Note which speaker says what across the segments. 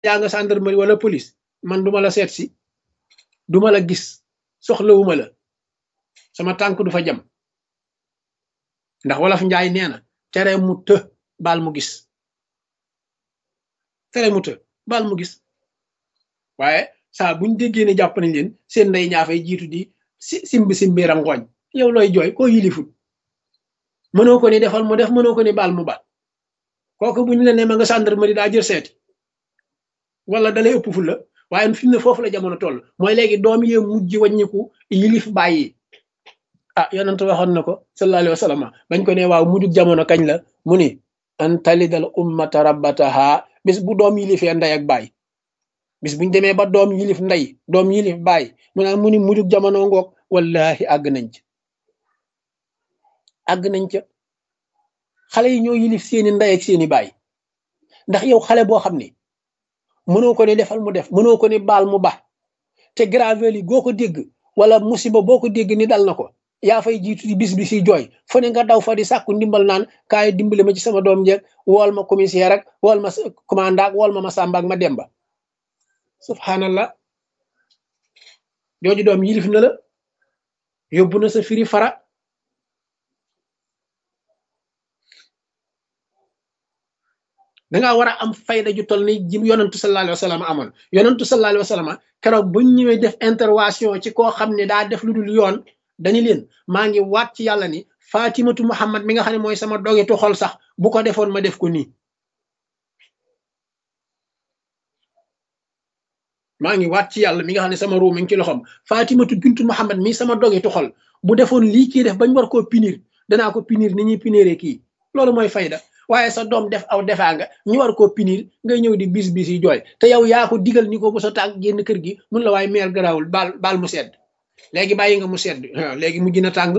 Speaker 1: yaa nga gendarmerie wala police man duma la seet si duma la gis soxlawuma la sama tànk du fa jam ndax wolof njaay nee na tere mu të baal mu gis tere mu të baal mu gis waaye saa buñ déggee ne jàpp nañ leen seen ndey ñaa fay jiitu di si simbi simbi rangooñ yow looy jooy koo yilifut mënoo ko ni defal mu def mënoo ko ni baal mu baal kooku buñ la ne ma nga gendarmerie daa jël seeti wala dalay ëpp fu la waaye fi mu ne foofu la jamono toll mooy léegi doom yee mujj wàññiku yilif bàyyi ah yonent waxoon na ko sallallahu alayhi wa sallam bañ ko ne waaw mujjug jamono kañ la mu ni an talidal ummata rabbataha bis bu doom yilifee ndey ak baay bis buñ demee ba doom yilif ndey doom yilif baay mu naan mu ni mujjug jamono ngoog wallahi àgg nañ ca àgg nañ ca xale yi ñoo yilif seeni ndey ak seeni baay ndax yow xale boo xam ne mënoo ko ne defal mu def mënoo ko ne baal mu ba te gravel yi goo ko dégg wala musiba boo ko dégg ni dal na ko yaa fay jiitu di bis bi si jooy fu ne nga daw fa di sàkku ndimbal naan kaay dimbali ma ci sama doom jeeg wool ma commissaire ak wool ma commandant ak wool ma ma sàmba ak ma demba subhanallah jooju doom yilif na la yóbbu na sa firi fara dangaa war a am fayda ju toll ni ji yonantu sallallahu alayhi wa sallam amoon yonantu sallallahu alayhi wa sallam keroog buñ ñëwee def intervention ci koo xam ne daa def lu dul yoon dañu leen maa ngi waat ci yàlla ni fatimatu muhammad mi nga xam ne mooy sama dogetu xol sax bu ko defoon ma def ko nii maa ngi waat ci yàlla mi nga xam ne sama ruu mi ngi ci loxoom fatimatu bintu muhammad mi sama dogetu xol bu defoon lii kii def bañ war koo punir danaa ko punir ni ñuy puniree kii loolu mooy fayda waaye sa doom def aw defaa nga ñu war koo pinir ngay ñëw di bis bis yi jooy te yow yaa ko digal ni ko bu sa tànk génn kër gi mun la waaye meer garaawul baal baal mu sedd léegi bàyyi nga mu sedd léegi mujj na tàng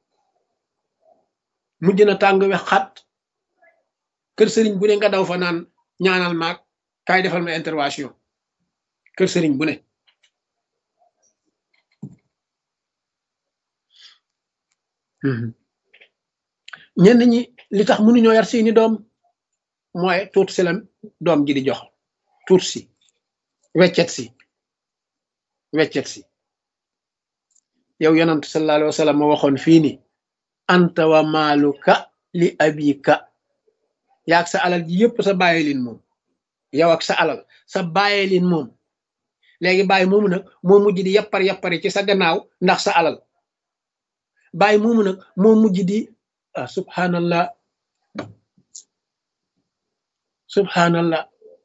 Speaker 1: mujj na tàng wex xat kër sëriñ bu ne nga daw fa naan ñaanal maag kaay defal ma intervention kër sëriñ bu ne ñenn ñi li tax mënuñoo yar seeni doom mooy tuut si lam doom ji di jox tuut si weccet si weccet si yow yonant sallallahu alayhi wa sallam ma waxoon fii ni anta wa maaluka li abika yaag sa alal ji yëpp sa bàyyi lin moom yow ak sa alal sa bàyyi lin moom léegi bàyyi moomu nag moo mujj di yappar yappari ci sa gannaaw ndax sa alal bàyyi moomu nag moo mujj di ah subhanallah subhanallah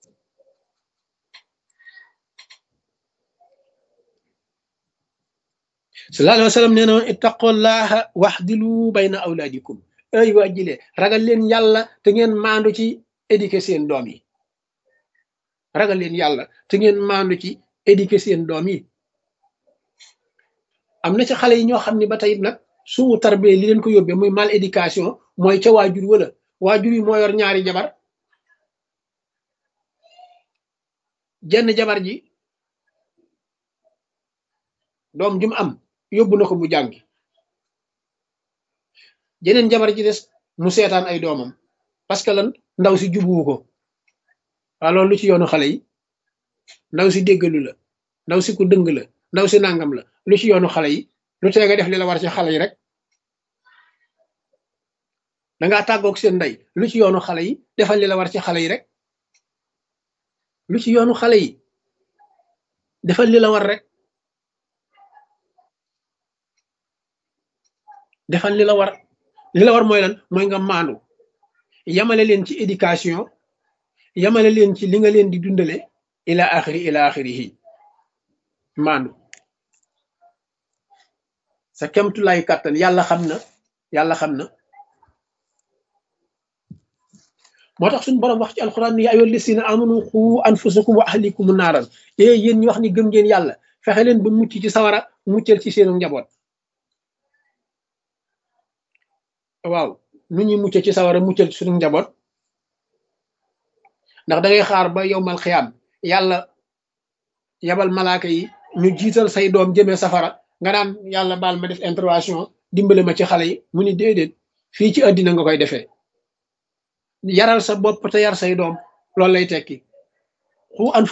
Speaker 1: sallallahu alayhi wa sallam nee na ittaqullaha waxdilu bayna awlaadikum ay waa jile ragal leen yàlla te ngeen maandu ci éduquer seen doom yi ragal leen yàlla te ngeen maandu ci éduquer seen doom yi am na ci xale yi ñoo xam ne ba tey nag suu tarbee li leen ko yóbbee muy mal éducation mooy ca waajur wala waajur yi moo yor ñaari jabar jenn jabar ji doom jum am yóbbu na ko mu jàngi jeneen jabar ji des mu seetaan ay doomam parce que lan ndaw si jubuwu ko waa loolu lu ci yoonu xale yi ndaw si déggalu la ndaw si ku dëng la ndaw si nangam la lu ci yoonu xale yi lu tee nga def li la war ci xale yi rek dangaa tàggoog seen ndey lu ci yoonu xale yi defal li la war ci xale yi rek lu ci yoonu xale yi defal li la war rek defal li la war li la war mooy lan mooy nga maandu yamale leen ci éducation yamale leen ci li nga leen di dundale ila axiri ila axirihi maandu sa kemtulaayu kàttan yàlla xam na yàlla xam na moo tax suñu borom wax ci alquran ni yaa ayyuhal lazina amanu xu anfusakum wa ahlikum naaran e yéen ñi wax ni gëm ngeen yàlla fexe leen ba mucc ci sawara muccal ci seenu njaboot waaw nu ñuy mucc ci sawara muccal ci suñu njaboot ndax da ngay xaar ba yowmal xiyaam yàlla yabal malaaka yi ñu jiital say doom jëmee safara nga naan yàlla baal ma def intervention dimbale ma ci xale yi mu ni déedéet fii ci àddina nga koy defee yaral sa bopp te yar say doom loolu lay tekki xu an